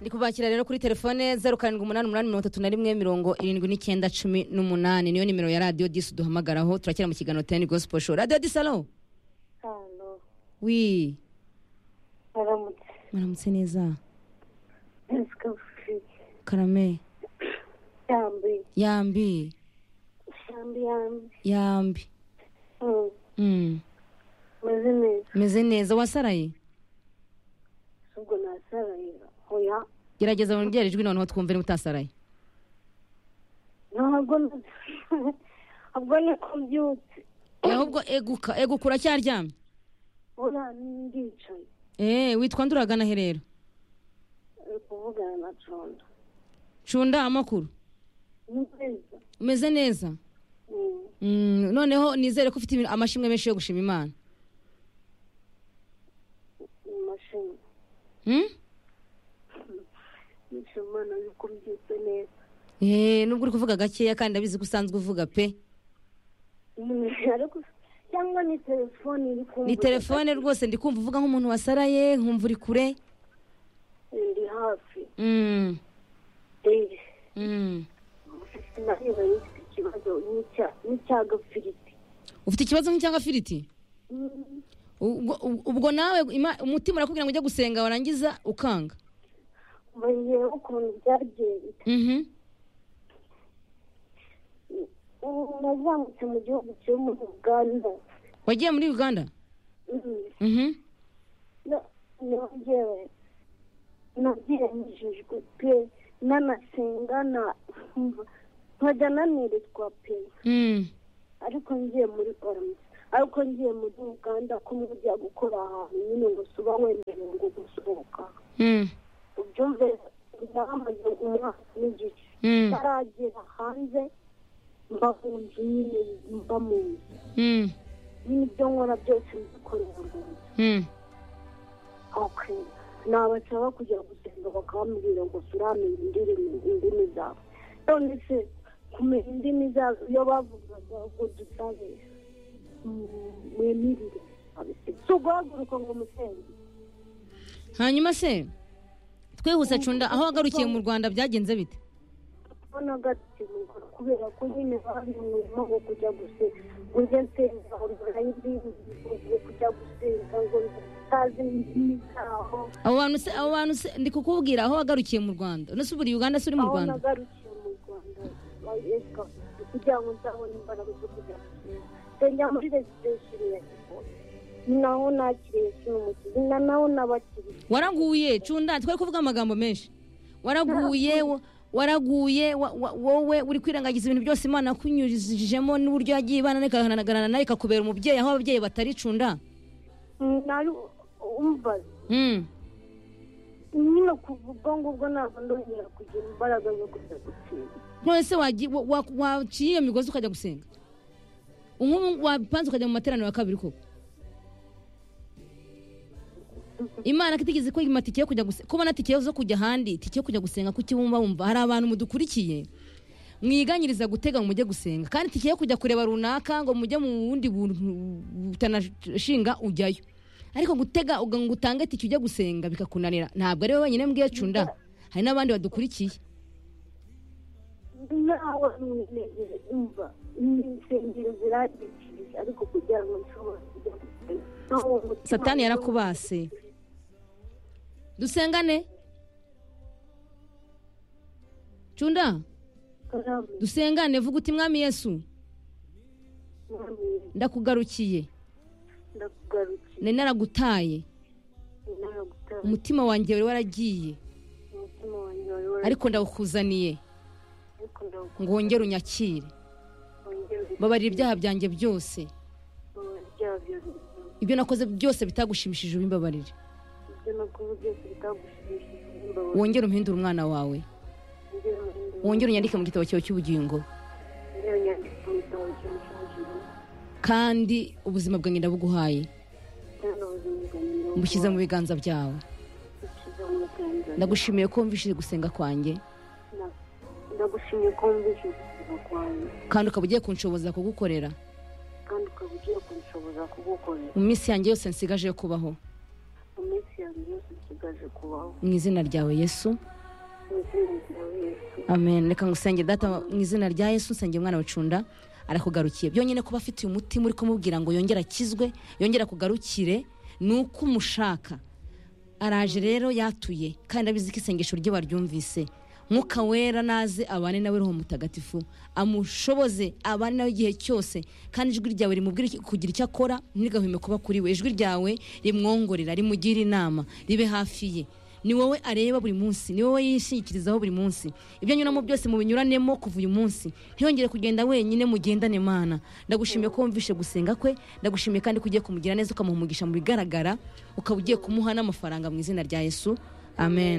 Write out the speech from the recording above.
ndi kubakira rero kuri telefone zeru karindwi umunani umunani mirongo itatu na rimwe mirongo irindwi n'icyenda cumi n'umunani niyo nimero ya radiyo disi duhamagaraho turakira mu kiganiro teni gosipo sho radiyo disi alo hano wi haramutse muramutse neza ntizikavuze karame yambaye yambi ishyamba yambi yambi Mm, Mm. meze neza meze neza wasaraye ubwo nasaraye oya gerageza wongere ijwi noneho twumve niba utasaraye ntabwo na- ubwo niko mbyutse Eh, ahubwo eguka eguka uracyaryamye ura ndicaye eh witwa nduragana he rero uri kuvugana na condo cunda amakuru ni nziza umeze neza Mm, Mm, noneho nizere ko ufite ibi- amashimwe menshi yo gushima imana ni mashini Hmm? nishimye imana yuko mbyutse neza Eh, nubwo uri kuvuga gakeya kandi ndabizi ko usanzwe uvuga pe Mm, ariko cyangwa ni telefone iri kumva ni telefone rwose ndi kumva uvuga nk'umuntu wasaraye nkumva uri kure ndi hafi Mm, eee mm. nareba n'ifite ikibazo n'icya n'icya gafiriti ufite ikibazo nk'icyanga firiti ubwo, ubwo nawe ima- umutima urakubwira ngo ujye gusenga warangiza ukanga mbonye ukuntu byagenze Mhm. ubu nazamutse mu gihugu cyo muri uganda wagiye muri uganda Mm, Mhm. na- nongeye nabyemejejwe pe nanasenga na nkajya naneretwa pe Mm. ariko ngiye muri parume ariko ngiye muri uganda ko mujya gukora ahantu nyine ngo suba wemerewe ngo gusohoka Mm. ubyumve ndahamaze umwaka n'igice Mm. ntaragera hanze mba mu nzu nyine mba mu nzu Mm. nyine ibyo nkora byose mbikorera mu nzu Mm. ok nabasaba kujya gusenga bakabambwira ngo turamenya indimi indimi zabo none se kumenya indimi zabo iyo bavugaga ngo dusabe mwemirire si uguhaguruka ngo musenge hanyuma se twihuse cunda aho wagarukiye mu rwanda byagenze bite ubona gatsimuka kubera ko nyine bari mu murimo wo kujya gusenga ngo njye nsenga urwaye indimi ngo kujya gusenga ngo utazi indimi zaho abo bantu se abo bantu se ndi kukubwira aho wagarukiye mu rwanda nose uburi uganda se uri mu aho rwanda nagarukiye mu rwanda bayesika kugira ngo nzabone imbaraga zo kujya gusenga nsengera muri residesheni ya gikoni ni naho nakiriye kino mukizi na naho n'abakiriye waraguye cunda twari kuvuga amagambo menshi waraguye wa- waraguye wa- wa- wowe uri kwirengagiza ibintu byose imana yakunyujijemo n'uburyo yagiye ibana ikanagarana nawe ikakubera umubyeyi aho ababyeyi batari cunda nari umva Mm. nyine kuva ubwo ngubwo ntabwo ndongera kugira imbaraga zo kujya gusenga none se wagiye- wa- wa- waciye iyo migozi ukajya gusenga nk'ubu wapanze ukajya mu materaniro ya kabiri koko imana ko itigeze kwima tike yo kujya gusenga kubona tike zo kujya ahandi tike yo kujya gusenga kuki wumva wumva hari abantu mudukurikiye mwiganyiriza gutega ngo mujye gusenga kandi tike yo kujya kureba runaka ngo mujye mu bundi buntu butanashinga ujyayo ariko gutega uga- ngo utange tike ujya gusenga bikakunanira ntabwo ari wowe wenyine mbwiye cunda hari n'abandi badukurikiye nawe mwiregere umva insengero ziragikiriza ariko kugira ngo nshobore kujya gusenga Naho umutima satani yarakubase dusengane cunda karame, dusengane vuga uti mwami yesu mwami, ndakugarukiye ndakugarukiye nari naragutaye naragutaye umutima wanjye wari waragiye umutima wanjye wari wari ariko ndawukuzaniye ariko ndawukunda ngo wongere unyakire wongere babarira ibyaha byanjye byose ubwoba byabyo ibyo nakoze byose bitagushimishije ubimbabarire ibyo nakuze byose bitagushimishije imbabazi wongere umpindure umwana wawe wongere umurinde wongere unyandike mu gitabo cyawe cy'ubugingo wongere unyandike mu gitabo cyawe cy'ubuzima kandi ubuzima bwanjye ndabuguhaye cyangwa ubuzima bwanjye ndabukunda. mbushyize mu biganza byawe Bushyize mu biganza ndagushimiye ko wumvishije gusenga kwanjye Na- ndagushimiye ko wumvise ubuzima bwanjye kandi ukaba ugiye kunshoboza kugukorera kandi ukaba ugiye kunshoboza kugukorera mu minsi yanjye yose nsigaje yo kubaho mu minsi yanjye yose nsigaje ikaze kubaho mu izina ryawe yesu mu izina ryawe yesu amen reka ngusenge data mu izina rya yesu nsenge umwana wacunda arakugarukiye byonyine kuba afite uyu mutima uri kumubwira ngo yongere akizwe yongere akugarukire ni uko umushaka araje rero yatuye kandi abizi ko isengesho rye baryumvise mwuka wera naze abane nawe roho mutagatifu amushoboze abane nawe igihe cyose kandi ijwi ryawe rimubwire iki- kugira icyo akora ntirigahweme kuba kuri we ijwi ryawe rimwongorera rimugire inama ribe hafi ye ni wowe areba buri munsi ni wowe yishingikirizaho buri munsi ibyo anyuramo byose mu binyuranemo kuva uyu munsi ntiyongere kugenda wenyine mugendane mana ndagushimiye ko wumvishe gusenga kwe ndagushimiye kandi ko ugiye kumugira neza ukamuha umugisha mu bigaragara ukaba ugiye kumuha n'amafaranga mu izina rya yesu amen